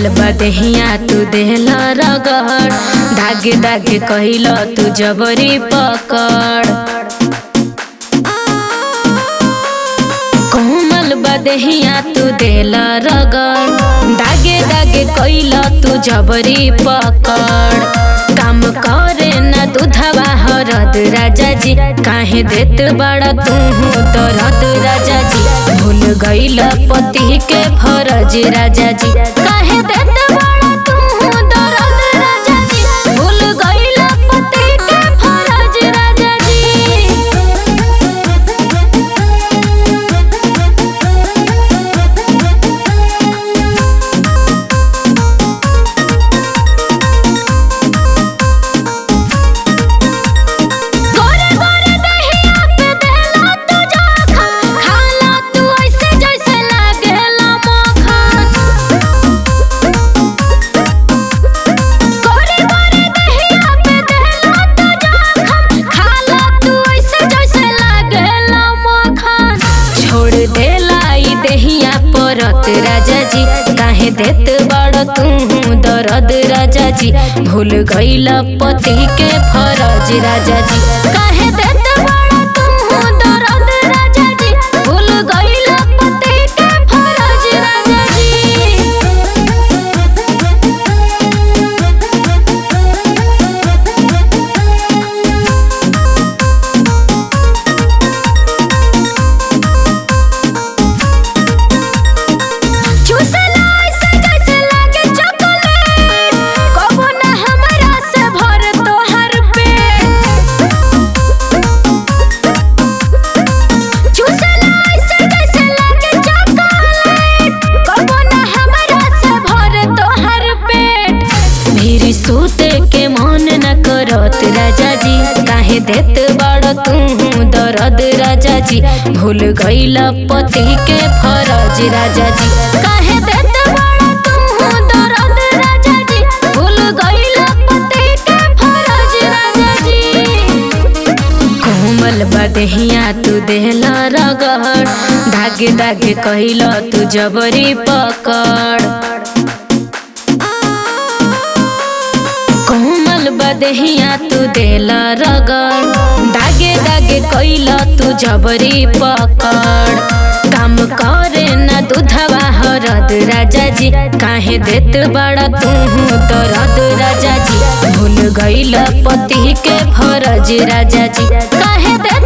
कोमल बदहिया तू देहला रगड़ धागे धागे कहिल तू जबरी पकड़ कोमल बदहिया तू देला रगड़ दागे दागे कइल तू जबरी पकड़ काम करे ना दूधवा हरद राजा जी काहे देत बड़ा तू दरद राजा जी भूल गइल पति के फरज राजा जी काहे देत बड़ा तू दरद राजा जी भूल गइल पति के फरज राजा जी गोरे गोरे दहिया पे देला तू जाखन खाला तू ऐसे जैसे लागेला मक्खन गोरे गोरे दहिया पे देला तू जाखन खाला तू ऐसे जैसे लागेला मक्खन छोड़ देला ई देहिया परत राजा जी काहे देत बड़ तू दरद राजा जी भूल गइल पति के फरज राजा जी काहे देत बड़ तू दरद राजा जी भूल गइल पति के फरज राजा जी चूसला ऐसे जैसे लागे चॉकलेट कबो ना हमरा से भर तोहर पेट चूसला ऐसे जैसे लागे चॉकलेट कबो ना हमरा से भर तोहर पेट मेरी सूते के मन न करत राजा जी काहे देत बड़ तू दरद राजा जी भूल गइल पति के फरज राजा जी काहे देत बड़ तू दरद राजा जी भूल गइल पति के फरज राजा जी कोमल बदहिया तू देहला रगड़ धागे धागे कहिल तू जबरी पकड़ कोमल बदहिया तू देला रगड़ दागे दागे कइल तू जबरी पकड़ काम करे ना दूधवा हरद राजा जी काहे देत बड़ा तू दरद राजा जी भूल गइल पति के फरज राजा जी काहे देत